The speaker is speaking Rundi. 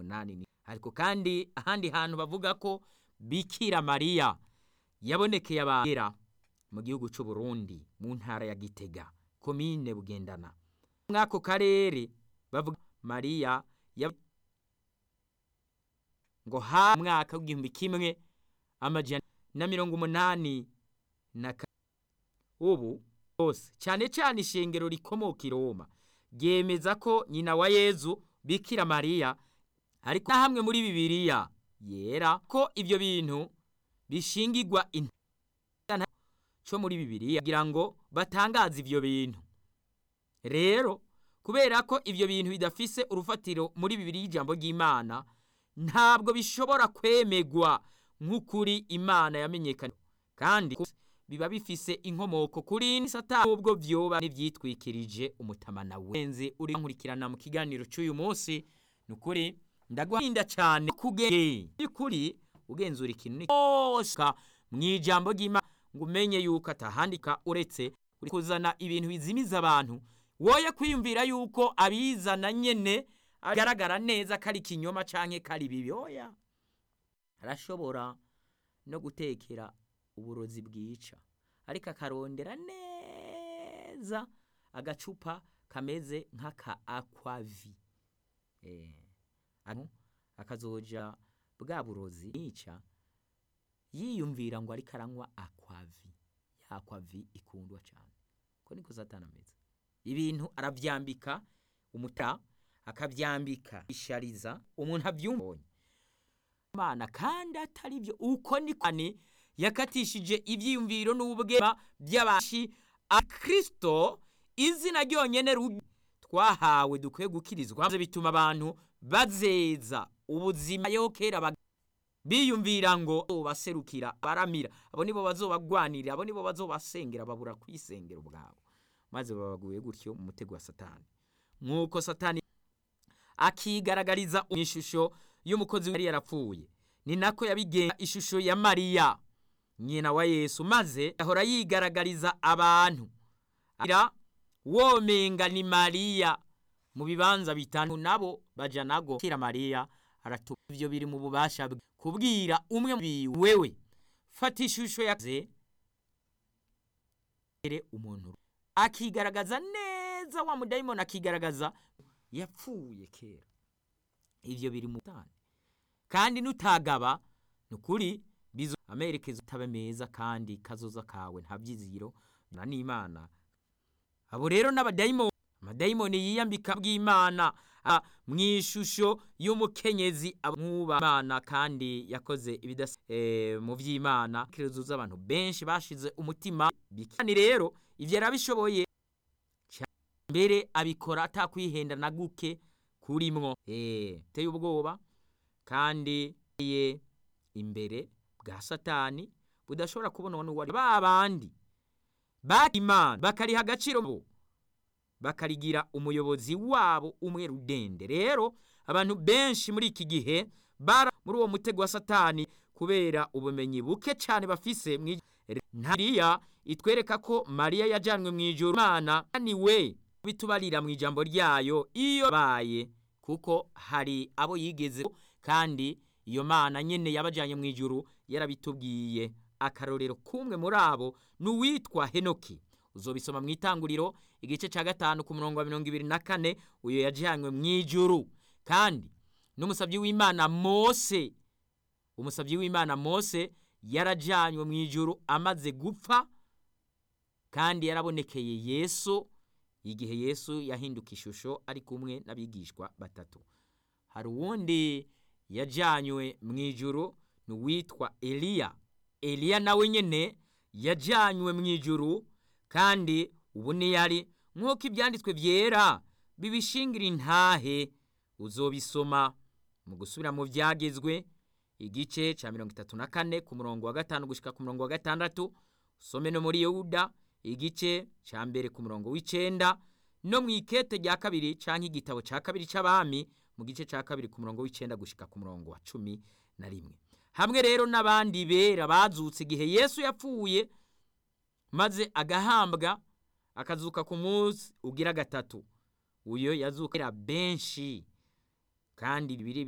umunani ariko kandi ahandi hantu bavuga ko bikira mariya yabonekeye abera mu gihugu cy'u Burundi mu ntara ya gitega komine bugendana mw'ako karere bavuga mariya ngo ha mwaka w'igihumbi kimwe amajana na mirongo umunani na ubu bose cyane cyane ishengero rikomoka i Roma ryemeza ko nyina wa Yezu bikira mariya ariko na hamwe muri bibiliya yera ko ibyo bintu bishingirwa cyo muri bibiliya kugira ngo batangaze ibyo bintu rero kubera ko ibyo bintu bidafise urufatiro muri bibiliya ijambo ry'imana ntabwo bishobora kwemegwa nk'ukuri imana yamenyekanye kandi biba bifise inkomoko kuri satani ubwo byoba n'ibyitwikirije umutamana wenze uri nkurikirana mu kiganiro cy'uyu munsi ni ukuri ndaguhinda cyane kugeye by'ukuri ugenzura ikintu cyose mu ijambo ry'imana ngo umenye yuko atahandika uretse uri kuzana ibintu bizimiza abantu woye kwiyumvira yuko abizana nyene agaragara neza ko ari ikinyoma canke ko ari bibi oya arashobora no gutekera uburozi bwica ariko akarondera neza agacupa kameze nk'aka akwavi akazoja bwa burozi nica yiyumvira ngo ariko aranywa akwavi ya akwavi ikundwa cyane ko niko satani ameze ibintu arabyambika umuta akabyambika ishariza umuntu abyumvonye imana kandi atari byo uko ni kane yakatishije ibyiyumviro n'ubwema by'abashi akristo izina ryonyene twahawe dukwiye gukirizwa bituma abantu bazeza ubuzima yo kera biyumvira ngo baserukira baramira abo nibo bazobagwanirira abo nibo bazobasengera babura kwisengera ubwabo maze babaguye gutyo mu mutego wa satani nk'uko satani akigaragariza mu ishusho y'umukozi yari yarapfuye ni nako yabigenza ishusho ya mariya nyina wa yesu maze ahora yigaragariza abantu womenga ni mariya mu bibanza bitanu nabo baja nago kira mariya aratu ivyo biri mu bubasha bwe kubwira umwe wewe fata ishusho yaze umuntu akigaragaza neza wa mudayimoni akigaragaza yapfuye kera ivyo biri mu tane kandi nutagaba nukuri bizo amerekezo tabe meza kandi kazoza kawe nta byiziro na n'imana abo rero n'abadayimoni amadayimoni yiyambika bw'imana mu ishusho y'umukenyezi nk'ubamana kandi yakoze ibidasa mu by'imana kerezo z'abantu benshi bashize umutima bikani rero ivyo yarabishoboye mbere abikora atakwihenda na guke kurimwo eh teye ubwoba kandi ye imbere bwa satani budashobora kubonwa n'uwari babandi bakimana bakariha agaciro bo bakarigira umuyobozi wabo umwe rudende rero abantu benshi muri iki gihe bara muri uwo mutego wa satani kubera ubumenyi buke cyane bafise ntariya itwereka ko mariya yajyanwe mu ijoro imana ni we bitubarira mu ijambo ryayo iyo baye kuko hari abo yigeze kandi iyo mana nyene yabajyanye mu ijuru yarabitubwiye akarorero kumwe muri abo ni uwitwa henoki uzobisoma mu itanguriro igice cya gatanu ku murongo wa mirongo ibiri na kane uyu yajyanywe mu ijuru kandi n'umusabyi w'imana mose umusabyi w'imana mose yarajyanywe mu ijuru amaze gupfa kandi yarabonekeye yesu igihe yesu yahinduka ishusho ari kumwe n'abigishwa batatu hari uwundi yajyanywe mu ijuru ni uwitwa eliya eliya nawe nyine yajyanywe mu ijuru kandi ubu yari nk'uko ibyanditswe byera bibishingira intahe uzobisoma mu gusubira mu byagezwe igice cya mirongo itatu na kane ku murongo wa gatanu gushyika ku murongo wa gatandatu usome no muri yuda igice cya mbere ku murongo w'icyenda no mu ikete rya kabiri cyangwa igitabo cya kabiri cy'abami mu gice cya kabiri ku murongo w'icyenda gushyika ku murongo wa cumi na rimwe hamwe rero n'abandi bera bazutse igihe yesu yapfuye maze agahambwa akazuka ku munsi ugira gatatu uyo yazukira benshi kandi bibiri